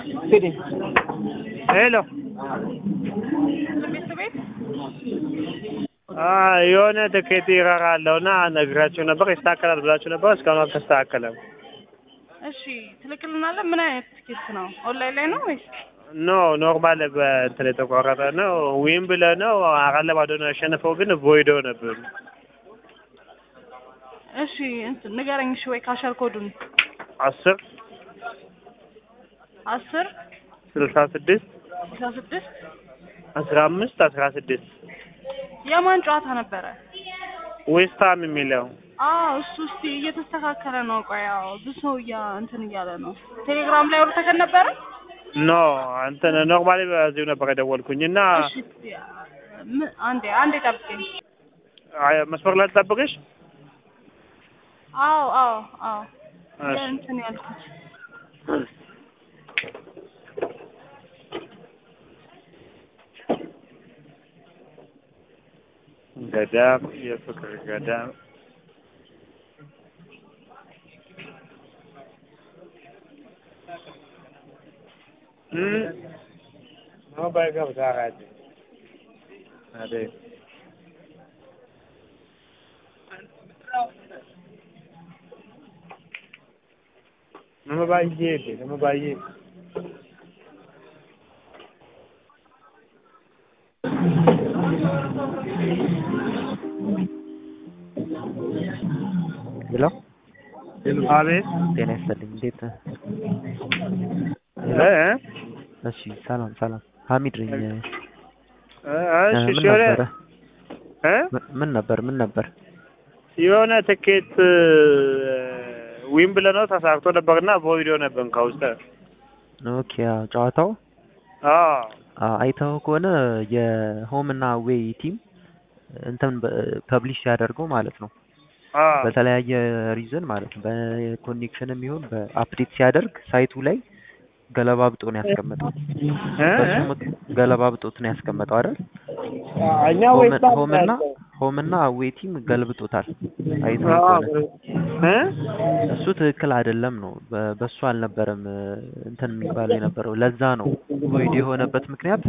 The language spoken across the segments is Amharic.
ሄሎ ቤት ቤት የሆነ ትኬት ይረራ አለውና ነግራችሁ ነበር ይስተካከላል ብላችሁ ነበር። እስካሁን አልተስተካከለም። እሺ ትልክልናለህ። ምን አይነት ትኬት ነው? ኦንላይን ላይ ነው ወይስ? ኖ ኖርማል በእንትን የተቆረጠ ነው። ዊም ብለህ ነው አራት ለባዶ ነው ያሸነፈው፣ ግን ቮይዶ ነበር። እሺ እንትን ንገረኝ። እሺ ወይ ካሸር ኮዱን አስር አስር ስልሳ ስድስት አስራ ስድስት አስራ አምስት አስራ ስድስት የማን ጨዋታ ነበረ? ዌስትሃም የሚለው አዎ እሱ እስቲ እየተስተካከለ ነው። ቆይ ያው ብዙ ሰው እያ እንትን እያለ ነው። ቴሌግራም ላይ አውርተከን ነበረ? ኖ እንትን ኖርማሊ በዚሁ ነበር የደወልኩኝ እና እሺ እስቲ ም- አንዴ አንዴ ጠብቀኝ። አይ፣ መስመር ላይ ትጠብቅሽ። አዎ አዎ አዎ እሺ። እንትን ያልኩት ገዳም የፍቅር ገዳም ነው ባይገብታ አደ nama baay'ee nama baay'ee ሄሎ አቤት ጤና ይስጥልኝ። እንዴት ነህ? እ እሺ ሰላም ሰላም። ሀሚድ ነኝ። እ እ እሺ ምን እሺ የሆነ ነበረ? እ ም- ምን ነበር? ምን ነበር? የሆነ ትኬት ዊም ብለህ ነው ተሳክቶ ነበርና ቮይዶ ነበር ከውስጥ ኦኬ አዎ፣ ጨዋታው አዎ አዎ፣ አይተኸው ከሆነ የሆም እና ዌይ ቲም እንትን ፐብሊሽ ሲያደርገው ማለት ነው አዎ በተለያየ ሪዝን ማለት ነው በኮኔክሽንም ይሁን በአፕዴት ሲያደርግ ሳይቱ ላይ ገለባብጦ ነው ያስቀመጠው። እ በሱ ምክ- ገለባብጦት ነው ያስቀመጠው አይደል? እኛ ሆም- ዌስት ሆም እና ሆም እና አዌይ ቲም ገልብጦታል። አይተኸው አዎ ከሆነ እ እሱ ትክክል አይደለም ነው። በ- በሱ አልነበረም እ፣ እንትን የሚባለው የነበረው። ለዛ ነው ቮይድ የሆነበት ምክንያት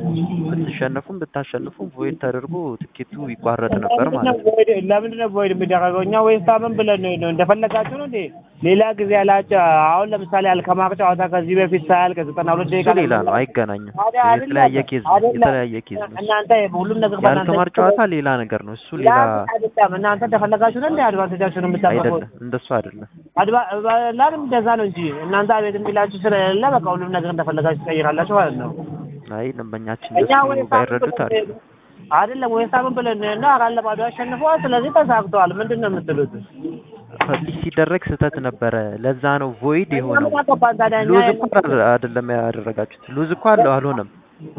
ብትሸነፉም ብታሸንፉም ቮይድ ተደርጎ ትኬቱ ይቋረጥ ነበር ማለት ነው። ለምንድን ነው ቮይድ የሚደረገው? እኛ ዌስትሃምን ብለን ነው ነው እንደፈለጋችሁ ነው እንዴ? ሌላ ጊዜ ያላቸው አሁን ለምሳሌ አልከማር ጨዋታ ከዚህ በፊት ሳያልቅ ዘጠና ሁለት እሱ ደቂቃ ሌላ ነው፣ አይገናኝም። ታዲያ አይደለም፣ የተለያየ ኬዝ ነው። አይደለም። የተለያየ ኬዝ ነው። እናንተ ሁሉም ነገር በእናንተ የአልከማር ጨዋታ ሌላ ነገር ነው። እሱ ሌላ አይደለም። እናንተ እንደፈለጋችሁ ነው እንዴ አድቫንቴጃችሁን የምታጠፉት? አይደለም። እንደሱ አይደለም። አድባ ላንም እንደዛ ነው እንጂ እናንተ አቤት የሚላችሁ ስለሌለ በቃ ሁሉም ነገር እንደፈለጋችሁ ትቀይራላችሁ ማለት ነው። አይ ደንበኛችን እኛ እንደሱ ዌስትሃምን ባይረዱት አሪፍ ብለን አይደለም ዌስትሃምን ብለን እና አራት ለባዶ አሸንፈዋል። ስለዚህ ተሳክተዋል። ምንድን ነው የምትሉት? ፐብሊሽ ሲደረግ ስህተት ነበረ። ለዛ ነው ቮይድ የሆነው። ምን አገባን ታዲያ እኛ ሉዝ እኮ አር- አይደለም ያደረጋችሁት። ሉዝ እኮ አለ አልሆነም።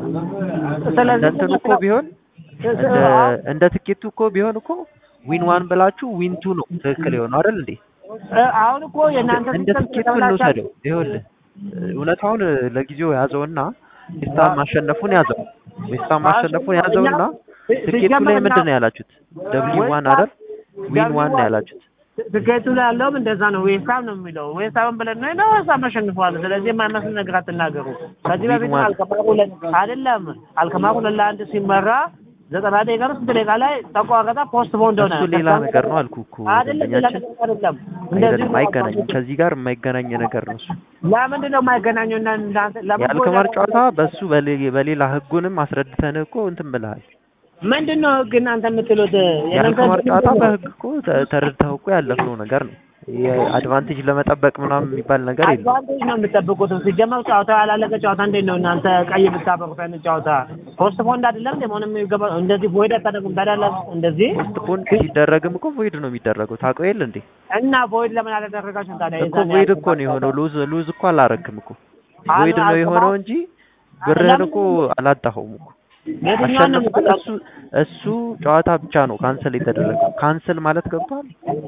እንደ ስለዚህ እንትኑ እኮ ቢሆን እንደ እንደ ትኬቱ እኮ ቢሆን እኮ ዊን ዋን ብላችሁ ዊን ቱ ነው ትክክል የሆነው አይደል እንዴ? አሁን እኮ የእናንተ እንደ ትኬቱ እንውሰደው። ይኸውልህ እውነታውን ለጊዜው ያዘውና ዌስታም ማሸነፉን ያዘው። ዌስታም ማሸነፉን ያዘውና ትኬቱ ላይ ምንድን ነው ያላችሁት? ደብሊው ዋን አይደል? ዊን ዋን ነው ያላችሁት። ትኬቱ ላይ ያለውም እንደዛ ነው። ዌስታም ነው የሚለው ዌስታምን ብለን ነው ነው ዌስታም አሸንፈዋል። ስለዚህ የማይመስል ነገር አትናገሩ። ከዚህ በፊት ዋን። አልከማሩ ሁለት አይደለም አልከማሩ ሁለት ለአንድ ሲመራ ዘጠና ደቂቃ ነው ስንት ደቂቃ ላይ ተቋረጠ ፖስት ቦንድ ሆነ። እሱ ሌላ ነገር ነው አልኩህ እኮ አይደለም ሌላ ደንበኛችን። ነገር አይደለም። እንደዚህ አይደለም አይገናኝም። ከዚህ ጋር የማይገናኝ ነገር ነው እሱ። ለምንድን ነው የማይገናኘው? እና እናንተ ለምን የአልከማር ጨዋታ በሱ በሌ- በሌላ ህጉንም አስረድተን እኮ እንትን ብለሃል። ምንድን ነው ህግ እናንተ የምትሉት? የአልከማር የእናንተ ጨዋታ ህግ በህግ እኮ ተ- ተረድተኸው እኮ ያለፍነው ነገር ነው። የአድቫንቴጅ ለመጠበቅ ምናምን የሚባል ነገር የለም። አድቫንቴጅ ነው የምጠብቁት። ሲጀመር ጨዋታ ያላለቀ ጨዋታ እንዴት ነው እናንተ ቀይ የምታበሩት አይነት ጨዋታ? ፖስት ፖንድ አይደለም እንደ መሆንም የሚገባ እንደዚህ ቮይድ አታደርጉም ታዲያ ለ- እንደዚህ ፖስት ፖን ሲደረግም እኮ ቮይድ ነው የሚደረገው። ታውቀው የለ እንዴ? እና ቮይድ ለምን አላደረጋችሁም ታዲያ? እኮ የዛን ቮይድ ያህል እኮ ነው የሆነው። ሉዝ ሉዝ እኮ አላረክም እኮ አል- ቮይድ ነው የሆነው እንጂ ብርህን እኮ አላጣኸውም እኮ የትኛውን ነው አሸንፏል። የምትለው? እሱ እሱ ጨዋታ ብቻ ነው ካንሰል የተደረገው። ካንሰል ማለት ገብቷል።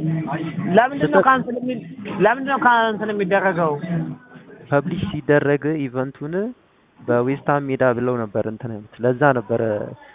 ለምንድን ነው ካንስል የሚል ለምንድን ነው ካንስል የሚደረገው? ፐብሊሽ ሲደረግ ኢቨንቱን በዌስትሃም ሜዳ ብለው ነበር እንትን ያሉት። ለዛ ነበረ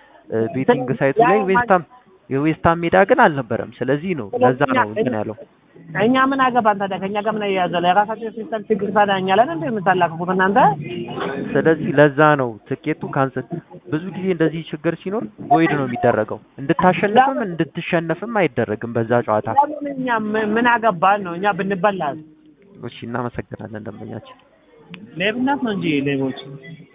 ቤቲንግ ሳይቱ ላይ ዌስትሃም የዌስትሃም ሜዳ ግን አልነበረም። ስለዚህ ነው ለዛ ነው እንትን ያለው እኛ ምን አገባን ታዲያ? ከእኛ ጋር ምን ያያዘው? የራሳቸው ሲስተም ችግር ታዲያ እኛ ላይ ነው እንደ የምታላክፉት እናንተ? ስለዚህ ለዛ ነው ትኬቱ ካንሰል። ብዙ ጊዜ እንደዚህ ችግር ሲኖር ቮይድ ነው የሚደረገው። እንድታሸንፍም እንድትሸነፍም አይደረግም በዛ ጨዋታ። ለምን እኛ ምን- ምን አገባን ነው እኛ ብንበላል? እሺ እናመሰግናለን ደንበኛችን። ሌብነት ነው እንጂ ሌቦች